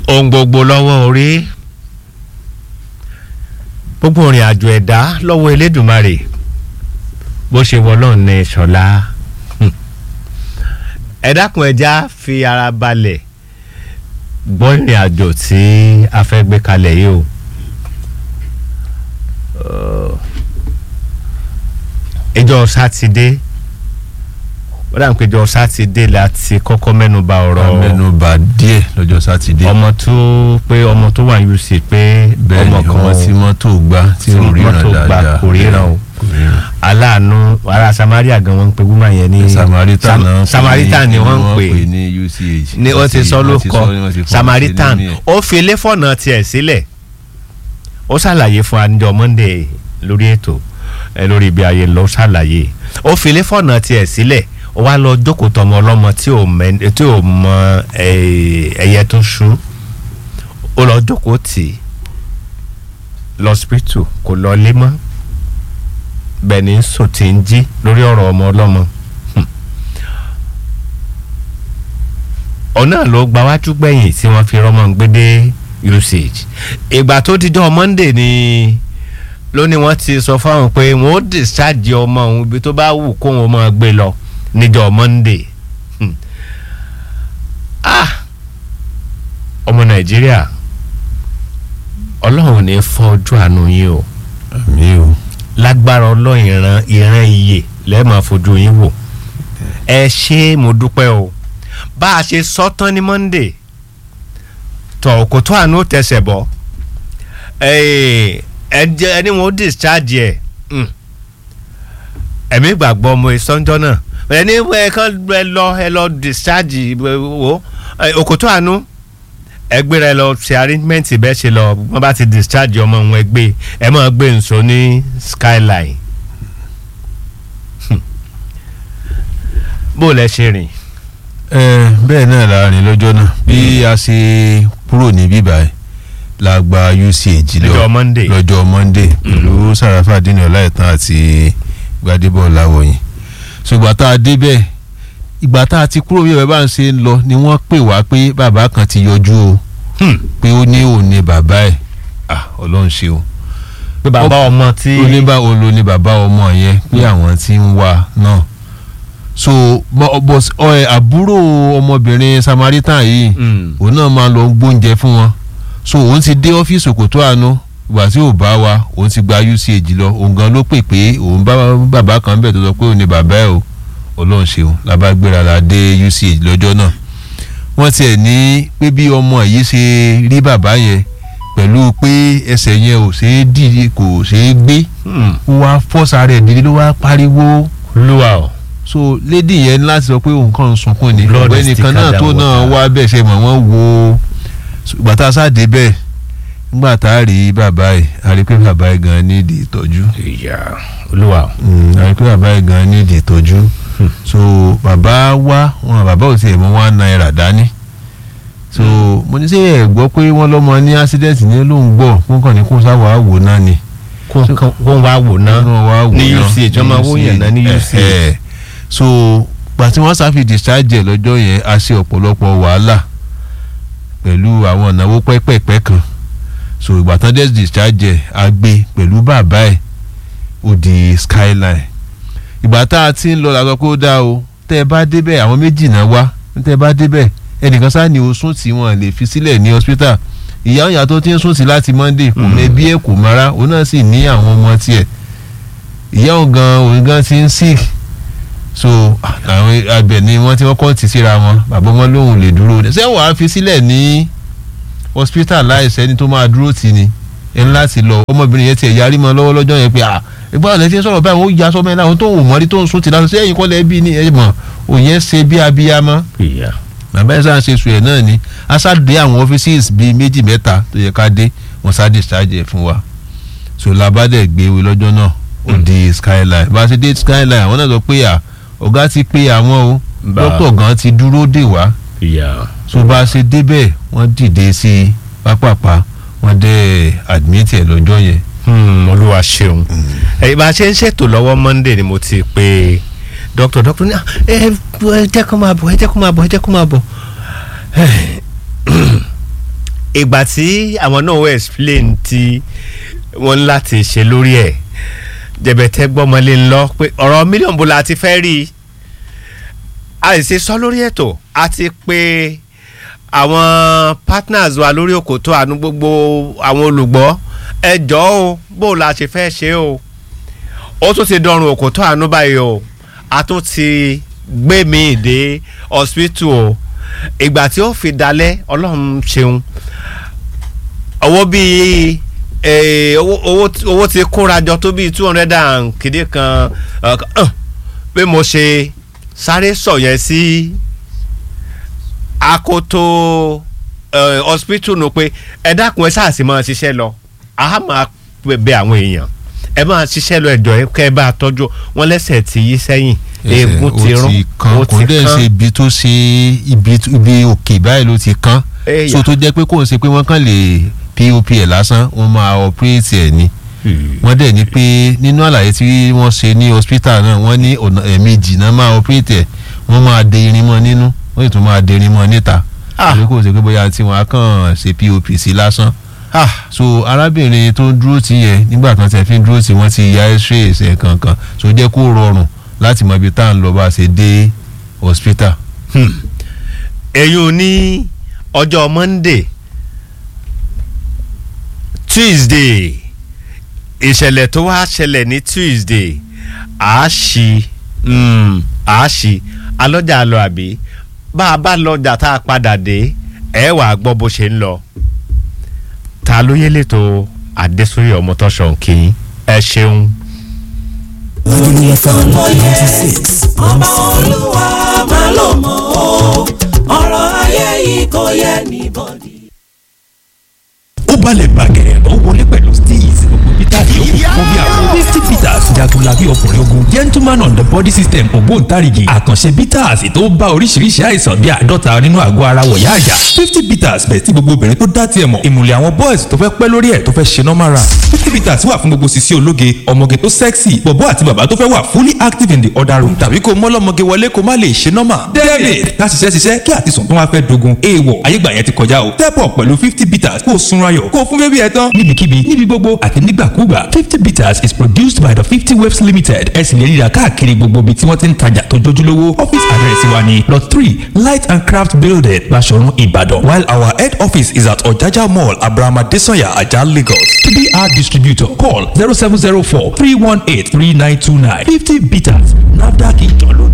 ohun gbogbo lọ́wọ́ orí gbogbo ìrìn àjò ẹ̀dá lọ́wọ́ Elédùmarè bó ṣe wọlọ́ ní ṣọlá ẹ dákun ẹja fi ara balẹ̀ gbọ́ ìrìn àjò tí a fẹ́ gbé kalẹ̀ yìí o ìjọ sátidé ó dà ń pé ìjọ sátidé láti kọ́kọ́ mẹ́nuba ọ̀rọ̀ mẹ́nubà díẹ̀ lọ́jọ́ sátidé ọmọ tó pé ọmọ tó wà UC pé bẹ́ẹ̀ ni ọmọ tí mọ́tò gbá tí ò ríran mọ́tò gbà dáadáa kò ríran o kò ríran. aláàánú ará Samaria gan wọ́n ń pe woman yẹn ní Samaritan Sam- náà Samaritan ni wọ́n ń pè ní UCH ni wọ́n ti sọ ló wọ́n ti kọ sọ- wọ́n ti fọ́n Samaritan sí nínú ẹ̀. ó fi ilé fọ̀nà tiẹ̀ sílẹ̀ ó ṣàlàyé fún anjọ Monday lórí ètò ẹ lórí ibi ayé lọ ṣàlàyé ó fi ilé fọ̀nà tiẹ̀ sílẹ̀ ó wá lọ jókòó tọmọ ọlọ́mọ tí ò mẹ- tí ò mọ eh, ẹyẹ tó ṣú ó lọ jókòó tì í lọ́sípítù kò lọ lé mọ́ bẹ́ẹ̀ ni sùn tí ń jí lórí ọ̀rọ̀ ọmọ ọlọ́mọ. ọ̀nà ló gba wájú gbẹ̀yìn tí wọ́n fi rọ́mọ ń gbé dé usage ìgbà tó dijọ́ Monday ni ló ní wọ́n ti sọ fáwọn pé wọ́n ó discharge ọmọ òun ibi tó bá wù kó wọn máa gbé lọ níjọ́ Monday Hmm. ah ọmọ Nàìjíríà Ọlọ́run ò ní fọ́ ojú àánú yín o àmì o lágbára ọlọ́run ìran ìran iye lẹ́ẹ̀máa fojú yín wò ẹ ṣé mo dúpẹ́ o bá a ṣe sọ tán ní Monday tọ̀ kò tó àánú tẹsẹ̀ bọ̀ ẹ jẹ́ ẹni wọn ó discharge ẹ̀ mm. ẹ̀mí ìgbàgbọ́ ọmọ ìsọ́njọ́ náà ẹni ẹ kàn ẹ lọ ẹ lọ discharge wo òkòtó àánú ẹgbẹ́ rẹ lọ ṣe arrangement bẹ́ẹ̀ ṣe lọ wọ́n bá ti discharge ọmọ òun ẹgbẹ́ ẹ máa gbé nso ní skyline Hmm. bó o lẹ ṣe rìn ẹ bẹ́ẹ̀ náà la rìn lọ́jọ́ náà bí a ṣe kúrò ní bíbá ẹ̀ la gba UCH lọ lọ́jọ́ Monday lọ́jọ́ Monday pẹ̀lú Sàràfà dínà ọláìtàn àti Gbadébọ̀ Láwọ̀yìn ṣùgbọ́n tá a débẹ̀ ìgbà tá a ti kúrò bí bàbá ń ṣe ń lọ ni wọ́n pè wá pé bàbá kan ti yọjú o Hmm. pé ó ní òun ni bàbá ẹ̀ ah Ọlọ́run ṣe o pé bàbá ọmọ tí ó ní bá olo ní bàbá ọmọ yẹn pé àwọn tí ń wá náà so bọ- bọ- ọ, ẹ, àbúrò ọmọbìnrin Samaritan yìí Hmm. òun náà máa lọ gbóúnjẹ fún wọn so òun ti dé ọ́fíìsì Òkòtó Àánú ìgbà tí ò bá wa òun ti gba UCH lọ òun gan ló pè pé òun bá bàbá kan bẹ̀ tó sọ pé òun ni bàbá ẹ̀ o Ọlọ́run ṣeun la bá gbéra la dé UCH lọ́jọ́ náà wọ́n tiẹ̀ ní pé bí ọmọ yìí ṣe rí bàbá yẹn pẹ̀lú pé ẹsẹ̀ yẹn ò ṣeé dìde kò ṣeé gbé Hmm. ó wá fọ́sà rẹ̀ dídí ló wá pariwo lúwa o so lady yẹn ní láti sọ pé òun kàn ń sunkún ni Blood ọ̀gbẹ́ni is kan náà thicker tó than náà water. wá bẹ́ẹ̀ ṣe mọ̀ wọ́n wo ìgbà tá a sáde bẹ́ẹ̀ nígbà tá a rí bàbá yìí a rí pé bàbá yìí gan nídìí ìtọ́jú ìyá olúwa o Mm, a rí pé bàbá yìí gan nídìí ìtọ́jú so bàbá wá wọn bàbá ò tiẹ̀ mú one náírà dání so mo ní sẹ́ ẹ̀ gbọ́ pé wọ́n lọ́mọ ní accident ní lóun gbọ́ fún kàn ní kó sáwà wò náà ni kó kó wá wò ná náà wá wò ní náà, UCH wọ́n máa wó yàn náà ní Eh, UCH eh. so gbà tí wọ́n sáfi discharge ẹ̀ lọ́jọ́ yẹn a ṣe ọ̀pọ̀lọpọ̀ wàhálà pẹ̀lú àwọn ìnáwó pẹ́pẹ́pẹ́ kan so ìgbà tán dẹ̀ discharge ẹ̀ a gbé pẹ̀lú bàbá ẹ̀ ó di skyline ìgbà tá a ti ń lọ la sọ pé ó dá o tẹ́ ẹ bá débẹ̀ àwọn méjì náà wá tẹ́ ẹ bá débẹ̀ ẹnìkan sáà ní o sùn tí wọ́n lè fi sílẹ̀ ní hospital ìyá òyà tó ti ń sùn sí láti monday kò mẹ́bí ẹ̀ kò mara òun náà sì ní àwọn ọmọ tiẹ̀ ìyá òun gan òun gan ti ń sick so àwọn abẹ ni wọ́n ti kọ́kọ́ ti síra wọn bàbá wọn lóhùn lè dúró ṣé wàá fi sílẹ̀ ní hospital láìsẹ́ni tó máa dúró tì ní ẹni láti lọ ọmọbìnrin yẹn tiẹ̀ yarí mọ́ lọ́wọ́ lọ́jọ́ yẹn pé ah ìgbà ọ̀lẹ́ tí ń sọ̀rọ̀ báyìí ó ya sọ́mọ́ ẹ̀ láwọn tó wù mọ́rí tó ń sún ti lásán sẹ́yìn kọ́lẹ̀ bí ní ẹ̀ mọ̀ òun yẹn ṣe bí abiyamọ ìyá bàbá ẹ̀ sáà ń ṣe sùn ẹ̀ náà ni aṣáàdé àwọn offices bíi méjì mẹ́ta tó yẹ ká dé wọn ṣáà discharge ẹ̀ fún wa so labadẹ gbéwé lọ́jọ́ náà ó di skyline bá a ṣe dé skyline àwọn náà sọ pé à ọ̀gá ti pé àwọn o Bá- dókítà gan ti dúró dè wá ìyá so bá a ṣe débẹ̀ wọ́n dìde sí i pápápá wọ́n dẹ́ admit ẹ̀ lọ́jọ́ yẹn Hmm, olúwa ṣeun ẹ bá a ṣe ń ṣètò lọ́wọ́ Monday ni mo ti pe doctor doctor ní "Ah, ẹ ẹ jẹ́ kó máa bọ̀ ẹ jẹ́ kó máa bọ̀ ẹ jẹ́ kó máa bọ̀ ìgbà tí àwọn náà wọ́n explain tí wọ́n ń láti ṣe lórí ẹ̀ jẹ̀bẹ̀tẹ̀ gbọ́mọlé ńlọ pé ọ̀rọ̀ mílíọ̀nù bó la ti fẹ́ rí i a lè ṣe sọ lórí ètò àti pé àwọn partners wa lórí òkòtò àánú gbogbo àwọn olùgbọ́ ẹ jọ̀ọ́ o bó la ṣe fẹ́ ṣe o ó tún ti dọrùn òkòtò àánú báyìí o a tún ti gbé mi dé hospital o ìgbà tí ó fi dalẹ̀ ọlọ́run ṣeun owó bíi eh, owó owó owó ti kóra jọ tó bíi two hundred and kìdí kan uh, uh, pé mo ṣe sáré sọ yẹn sí akoto uh, hospital nù pé ẹ dákun ẹ sáà sì máa ṣiṣẹ́ lọ a máa bẹ àwọn èèyàn ẹ máa ṣiṣẹ́ lọ ẹjọ́ ẹ kẹ́ ẹ bá a tọ́jú wọn lẹ́sẹ̀ tí yí sẹ́yìn eegun ti rún ó ti kan kò dẹ̀ ṣe ibi tó ṣe ibi ibi òkè báyìí ló ti kan Ẹ̀yà. so tó jẹ́ pé kò ń ṣe pé wọ́n kàn lè pop ẹ̀ lásán wọ́n máa operate ẹ̀ ni wọ́n dẹ̀ ní pé nínú àlàyé tí wọ́n ṣe ní hospital náà wọ́n ní ọ̀nà ẹ̀ẹ̀mejì náà máa operate ẹ̀ wọ́n máa de irin mọ́ nínú wọ́n sì tún máa de irin mọ́ níta Ah. torí kò ṣe pé bóyá tí wọ́n á kàn ṣe pop sí lásán ah so arábìnrin tó ń dúró tì yẹn nígbà kan tẹ̀ fi ń dúró tì wọ́n ti ya x-ray ẹsẹ̀ kankan so jẹ́ kó rọrùn láti mọ ibi tá à ń lọ bá a ṣe dé hospital. ẹ̀yin ní ọjọ́ monday tuesday ìṣẹ̀lẹ̀ tó wá ṣẹlẹ̀ ní tuesday àáṣì mm, àáṣì alọ́jà lọ àbí bá a bá lọ́jà tá a padà dé ẹ wà á gbọ́ bó ṣe ń lọ ta ló yẹ lẹ́tọ̀ adésúnyẹ ọmọtọ́ṣọ̀ kì í ẹ ṣeun. Lórí FM lóye 96. ọba olúwa máa lò mọ́ o ọ̀rọ̀ ayé yìí kò yẹ níbọ̀dì. ó balẹ̀ bàgẹ̀rẹ̀ ó wọlé pẹ̀lú steez gbogbo peter yòókù fún bí àwọn fifty peters jagunlabi ọkùnrin ogun gentleman on the body system ògbóǹtarìgì àkànṣe peters tó bá oríṣiríṣi àìsàn bíi àádọ́ta nínú àgọ́ ara wọ̀yá àjà fifty peters bẹ̀ tí gbogbo obìnrin tó dá tiẹ̀ mọ̀ ìmùlẹ̀ àwọn boys tó fẹ́ pẹ́ lórí ẹ̀ tó fẹ́ ṣe normal run fifty peters wà fún gbogbo sisi ológe ọmọge tó sexy bọ̀bọ́ àti bàbá tó fẹ́ wà fully active in the other room tàbí kó mọ́lọ́mọge wọlé kó má lè ṣe normal david ká ṣiṣẹ́ ṣiṣẹ́ kí àtisùn tó wá fẹ́ dogun èèwọ̀ ayégbà yẹn ti kọjá o step up pẹ̀lú fifty peters kó o sunra ayọ̀ kó o fún bébí ẹ tán. níbikíbi níbi gbogbo àti nígbàkúgbà fifty bitters is produced by the fifty waves limited ẹ sì lè ríra káàkiri gbogbo ibi tí wọ́n ti ń tajà tó jójúlówó office address wa ni lot three light and craft building Baṣọ̀run Ìbàdàn while our head office is at Ọ̀jájá mall abrahama desanya ajah Lagos to be our distributor call zero seven zero four three one eight three nine two nine fifty bitters nafdac ìjọ ló